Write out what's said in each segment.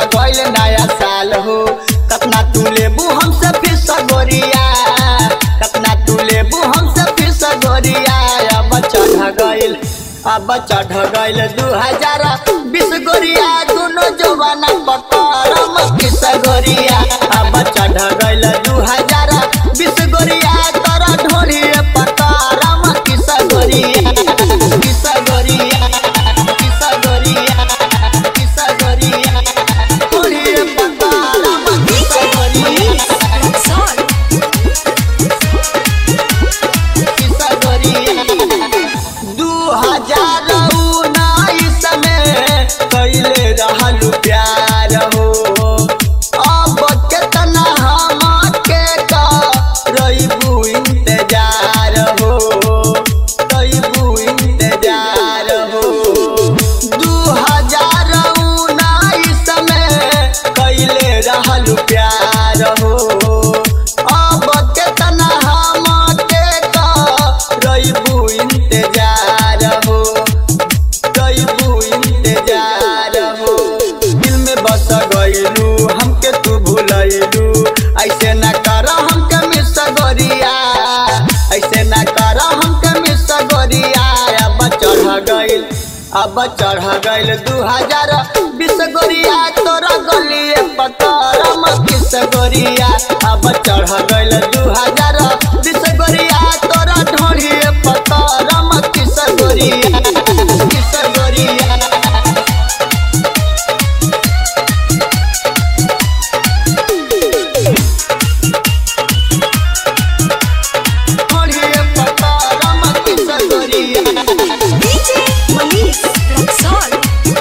गइल नया साल हो कतना तू लेबू हमसे फिर सगोरिया कतना तू लेबू हमसे फिर सगोरिया अब चढ़ गइल अब चढ़ गइल दू हजार बीस गोरिया दोनों जवाना पकड़म किस गोरिया अब चढ़ गइल दू हजार बीस गोरिया तोरा ढोली पकड़म किस गोरिया किस गोरिया किस गोरिया किस गोरिया ढोली पकड़म किस गोरिया किस गोरिया दू हजार उन्नीस में कैले रहलू प्यार हो अब केतना हम के रईबू इंतजार हो रईबू इंतजार हो दू हजार उन्नीस में कैले रहलू प्यार हो अब केतना हम के रईबू इंतजार हो रईबू इंतजार हो दिल में बस गइलू हमके तू भूलैलू ऐसे न कर हमके मिस गोरिया ऐसे न कर हमके मिस गोरिया अब चढ़ गइल अब चढ़ गइल दू हजार बीस गोरिया तोरा गलिए पकड़म किस गोरिया अब चढ़ गइल दू हजार बीस गोरिया तोरा ढोलिए पकड़म किस गोरिया किस गोरिया ढोलिए पकड़म किस गोरिया DJ Manish Roxol.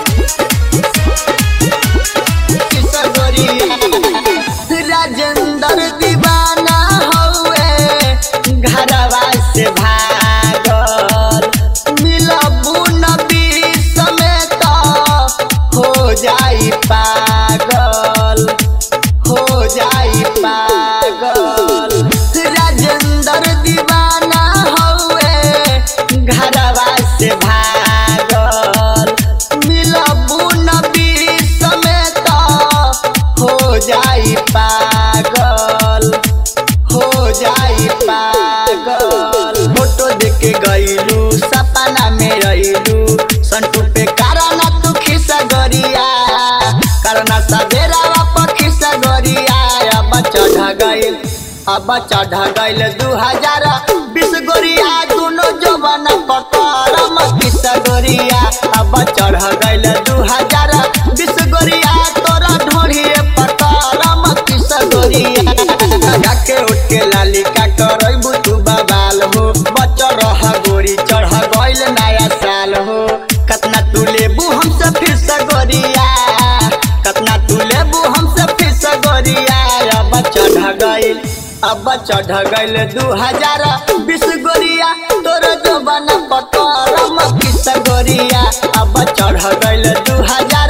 किस गोरिया राजेंद्र दीवाना हौए घरवा से भागल मिलबू नबी समेत हो जाई पागल हो जाई पागल राजेंद्र दीवाना हौए घरवा से भागल मिलबू नबी समेत हो जाई पागल हो जाई पागल फोटो देख के गइलू सपना में रहिलू संटू पे कारणा तू खिस गरिया कारणा सवेरा वाप खिस गरिया अब चढ़ गइल अब चढ़ गइल दू हजार बीस गोरिया दोनों जवान पकड़म किस गोरिया अब चढ़ गइल दू हजार बीस गोरिया तोरा ढोलिए पकड़म किस गोरिया जाके उठ के लालिका करैबू तू बबाल हो बच रह गोरी चढ़ गइल नया साल हो कतना तू लेबू हमसे फिर सगोरिया कतना तू लेबू हमसे फिर सगोरिया अब चढ़ गइल अब चढ़ गइल दू हजार बीस गोरिया तोर जवान पकड़म किस गोरिया अब चढ़ गइल दू हजार